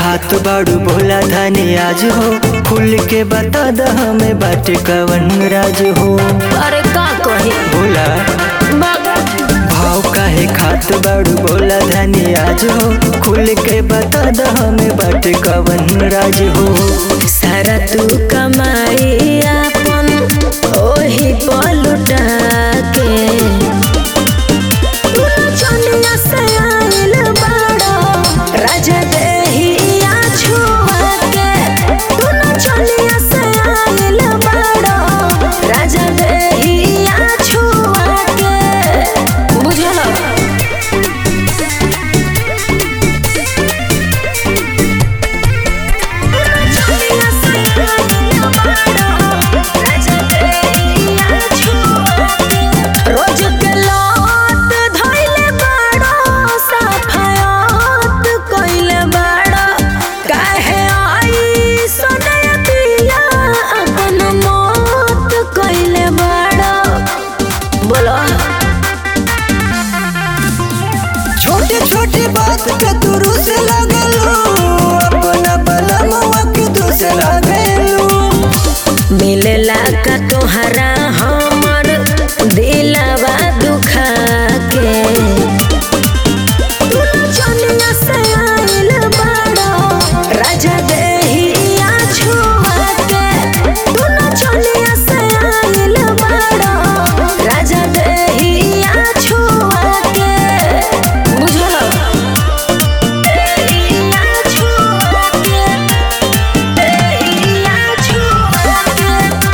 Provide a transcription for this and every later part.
खात बाड़ू बोला धनी आज हो खुल के बता द हमें बाटे कवन राज हो अरे का कही बोला भाव काहे खात बाड़ू बोला धनी आज हो खुल के बता द हमें बाटे कवन राज हो सारा तू कमाई अपन ओही पलुटा के तू नचनिया से आइल बाड़ो, राजा देहिया छुआ के। तू नचनिया से आइल बाड़ो, राजा देहिया छुआ के। बुझल रोज के लौट धइले बाड़ो, सफायत कइले बाड़ो। काहे आई सोनया पिया, अपन मौत कइले बाड़ो। बोलो छोटे छोटे बात पे तू रुस लगलू अपना बलमुआ के दोष लगलू मिलेला का तोहरा हमर दिलवा दुखा के तू नचनिया से आइल बाड़ो, राजा देहिया छुआ के। तू नचनिया से आइल बाड़ो, राजा देहिया छुआ के। बुझल? देहिया छुआ के, देहिया छुआ के।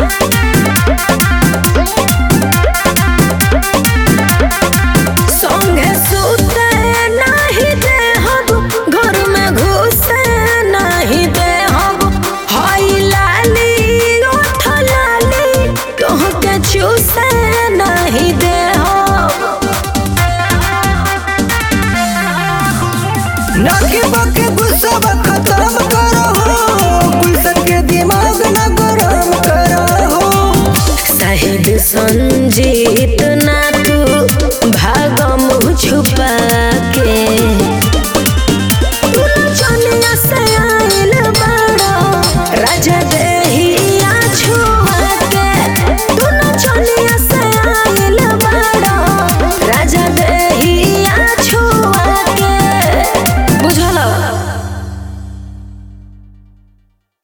संगे सुते नाही देहब घर में घुसे नाही देहब हई लाली ओठ लाली तोहके चूसे नाही देहब नके बके गुस्सा खत्म करो गुलशन के दिमाग न गरम करो शाहिद संजीत ना